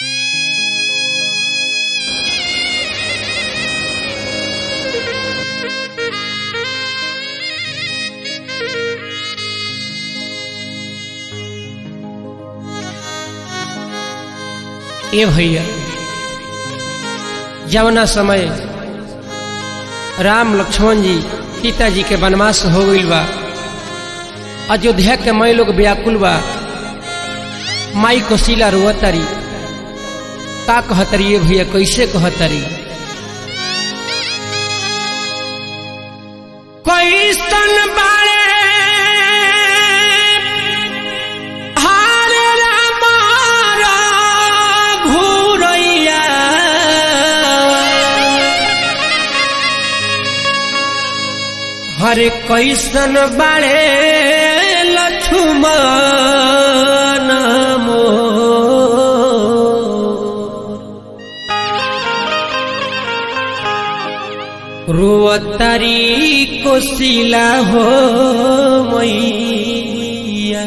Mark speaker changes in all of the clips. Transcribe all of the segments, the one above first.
Speaker 1: ए भैया जवना समय राम लक्ष्मण जी सीता जी के वनवास हो गईल बा अयोध्या के मई लोग व्याकुल बा माई कोशिला रोअतरी का कहतरी ये भैया कैसे कहतरी कैसन बारे हारे रामारा घूरैया हरे कैसन बारे लक्ष्मण मोर रुअतरी कोशिला हो मैया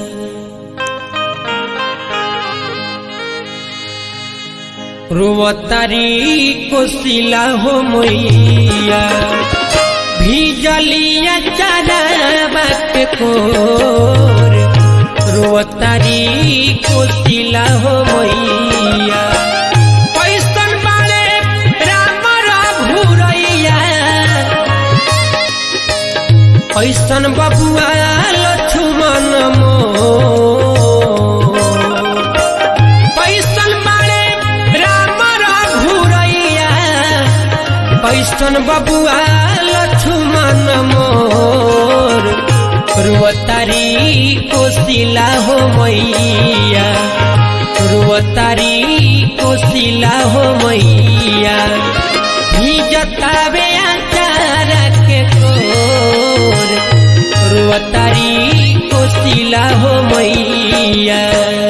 Speaker 1: रुअतरी कोशिला हो मैया भीजलिया चरबक कोर रुअतरी कोशिला हो मैया कैसन बारे राम घुरैया ऐसन बबुआ लक्ष्मण मोर कैसन बारे राम घुरैया कैसन बबुआ लक्ष्मण मोर रुअतारी कोशिला हो मैया रुअतारी कोशिला हो मैया भीजतावे आचार के कोर रुअतारी कोशिला हो मैया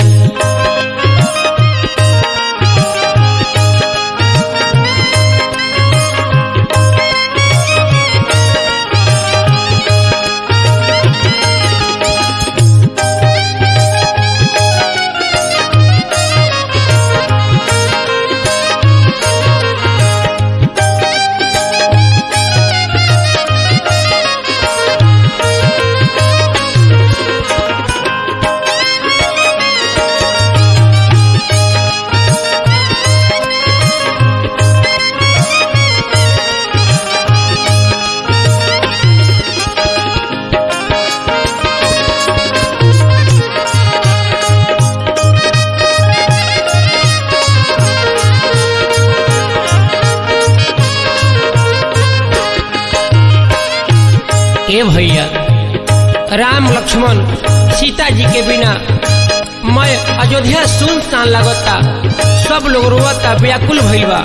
Speaker 1: ए भैया राम लक्ष्मण सीता जी के बिना मैं अयोध्या सुनसान लगता सब लोग रोता व्याकुल भइलबा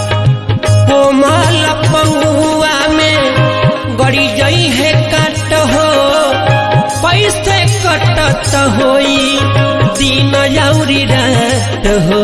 Speaker 1: कोमल पहुआ में गड़ी जई है कट हो पैसे कटत होई दिन जौरी रात हो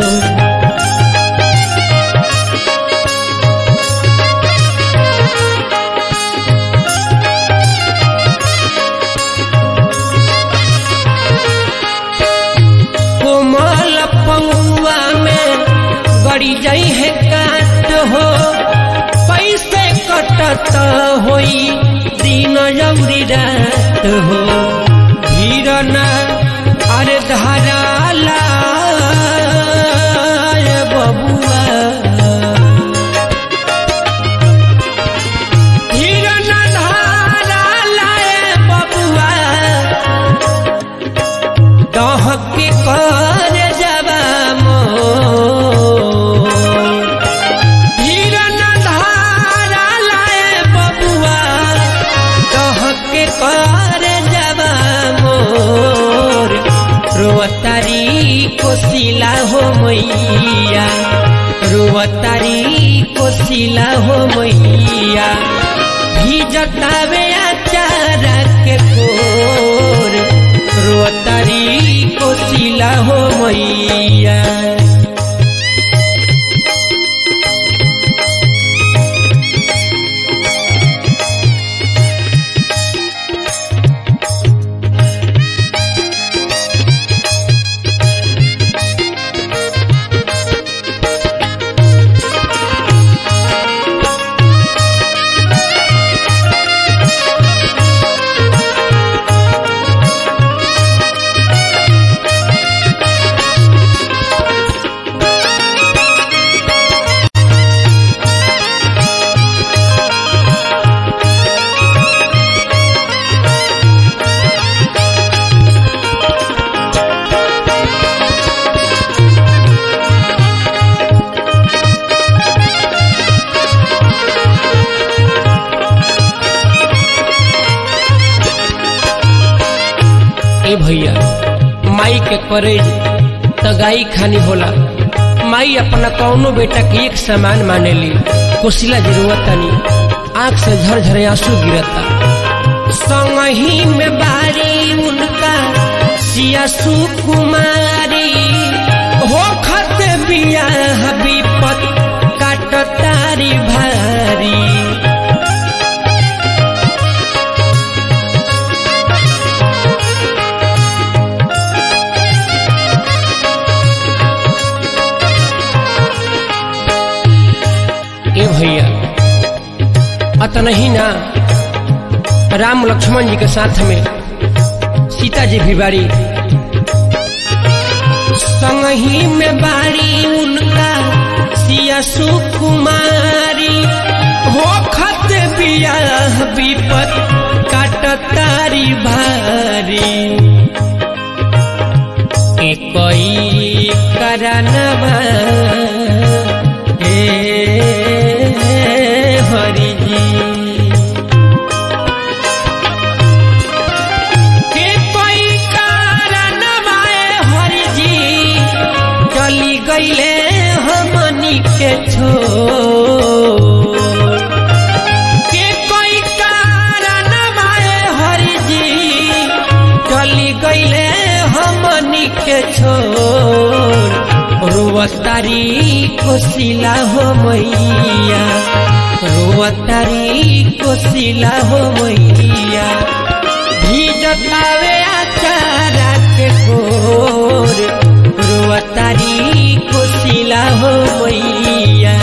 Speaker 1: कोमल पौआ में गड़ी जाई है काट हो पैसे कटत होई दिन जौरी रात हो धीरना अरे धाराला बबुआ धीरना धाराला बबुआ दहके कर जबा मोर हिरन धारा लाए बबुआ दहके कर जबा मोर रोअतारी कोशिला हो मैया रोअतारी कोशिला हो मैया भीजतावे आचार के कोर रोतारी कोशिला हो मैया भैया माई के करेज तगाई खानी होला माई अपना कौनो बेटा के एक समान माने ली कोशिला जरूरत तनी आंख से झरझर आंसू गिरता संगही में बारी उनका सिया सुकुमारी हो खत बिया विपत काट तारी भारी ए भैया अतन ही ना राम लक्ष्मण जी के साथ में सीता जी भी बारी संगही में बारी उनका सिया सुकुमारी हो खत बिया विपत काट तारी भारी कोई करनवा हरि जी के कोई कारण बाए हरि जी चली गईले हमनी के छो के कोई कारण बाए हरि जी चली गईले हमनी के छोड़ रोवतारी कोशिला हो मैया रोवतारी कोशिला हो मैया भीजतावे आचारा के कोर रोवतारी कोशिला हो मैया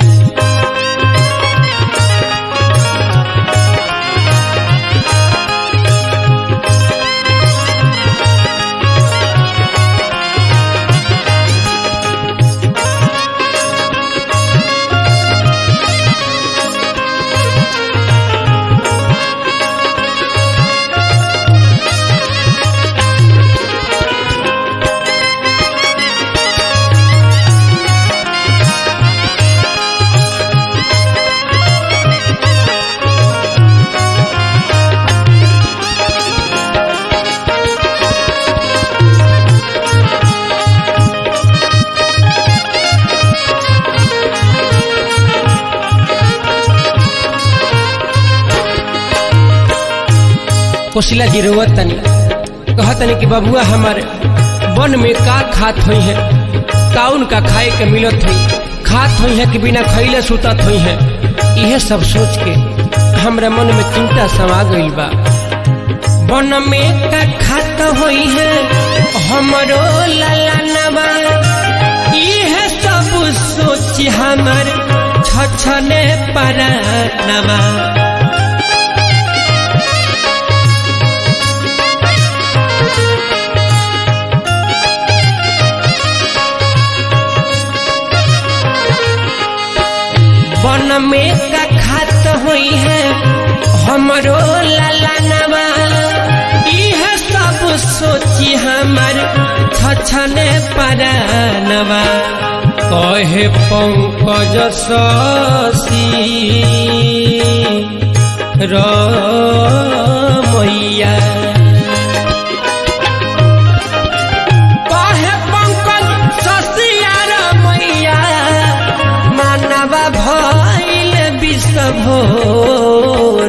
Speaker 1: कोशिला जी रोवत तनी कहतनी कि बबुआ हमारे वन में का खात हुई है काउन का खाए के मिलत हुई खात हुई है कि बिना खैले सुतत हुई है यह सब सोच के हमरा मन में चिंता समा गई बा वन में का खात हुई है हमरो ललनवा यह सब सोच हमर छछने परानवा वन में का खात हुई है हमरो ललनवा यह सब सोची हमर छछने परानवा कहे पंकज शशि रमैया कहे पंकज शशि रमैया मानवा भइल विश्वभोर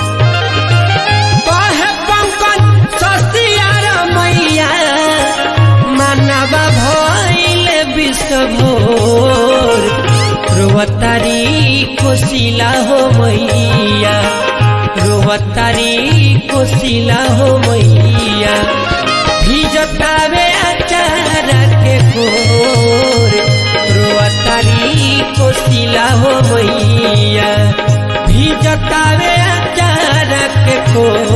Speaker 1: कहे पंकज सस्तियार मैया मानवा भइल विश्वभोर रोवतारी कोशिला हो मैया रोवतारी कोशिला हो मैया भिजतावे अचार के कोर रोवतारी कोशिला हो मैया भिजतावे अचार के कोर